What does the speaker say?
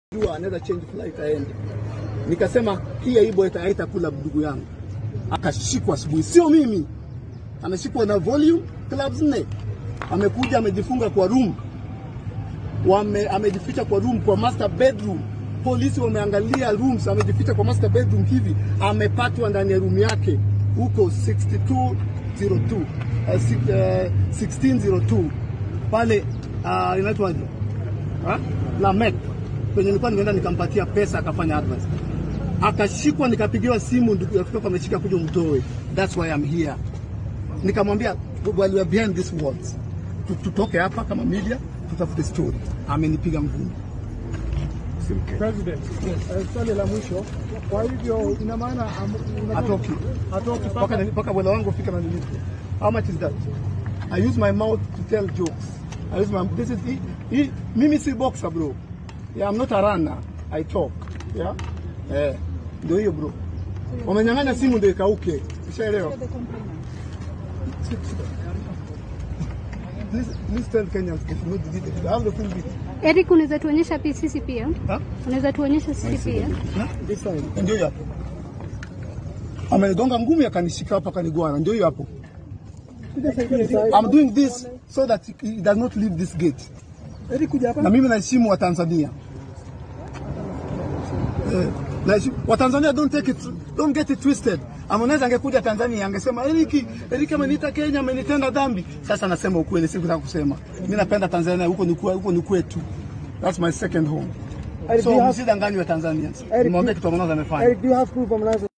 jua anaweza change flight aende. Nikasema hii aibu haitakula ndugu yangu. Akashikwa asubuhi, sio mimi, ameshikwa na volume clubs nne, amekuja amejifunga kwa room, wame amejificha kwa room, kwa master bedroom. Polisi wameangalia rooms, amejificha kwa master bedroom hivi, amepatwa ndani ya room yake huko 6202 uh, si- uh, 1602 pale uh, inaitwaje Ha? la Mek kwenye nilikuwa nimeenda nikampatia pesa akafanya advance, akashikwa, nikapigiwa simu, ndugu rafiki yako ameshika, kuja umtoe. That's why I'm here. Nikamwambia while we are behind these walls, tu- tutoke hapa kama media, tutafute story. Amenipiga ngumi. President, eh, swali la mwisho. Kwa hivyo ina maana am- unataka- Hatoki. hatoki mpaka mpaka mpaka bwana wangu ufike na nilipo. How much is that? I use my mouth to tell jokes. I use my this is he, he, mimi si boxer bro. Yeah, I'm not a runner. I talk. Yeah? Eh, ndio hiyo bro. Wamenyang'anya simu ndio ikauke. Ushaelewa? Please, please tell Kenyans they should not delete it. I have the full video. Eric, unaweza tuonyesha pi- sisi pia? Huh? Unaweza tuonyesha sisi pia? Huh? This side. Ndio hiyo hapo. Amenigonga ngumi akanishika hapa akanigwana. Ndio hiyo hapo. I'm doing this so that he does not leave this gate. Eric kuja hapa. Na mimi naheshimu Watanzania. Eh, naheshimu Watanzania don't take it don't get it twisted. Harmonize angekuja Tanzania angesema Eric, Eric ameniita Kenya amenitenda dhambi. Sasa nasema ukweli, sikutaka kusema. Mimi napenda Tanzania, huko ni kwa- huko ni kwetu. That's my second home. Eric, do So you have- msidanganywe Tanzanians. Eric, Nimwambie do- kitu Harmonize amefanya. Eric, do you have proof Harmonize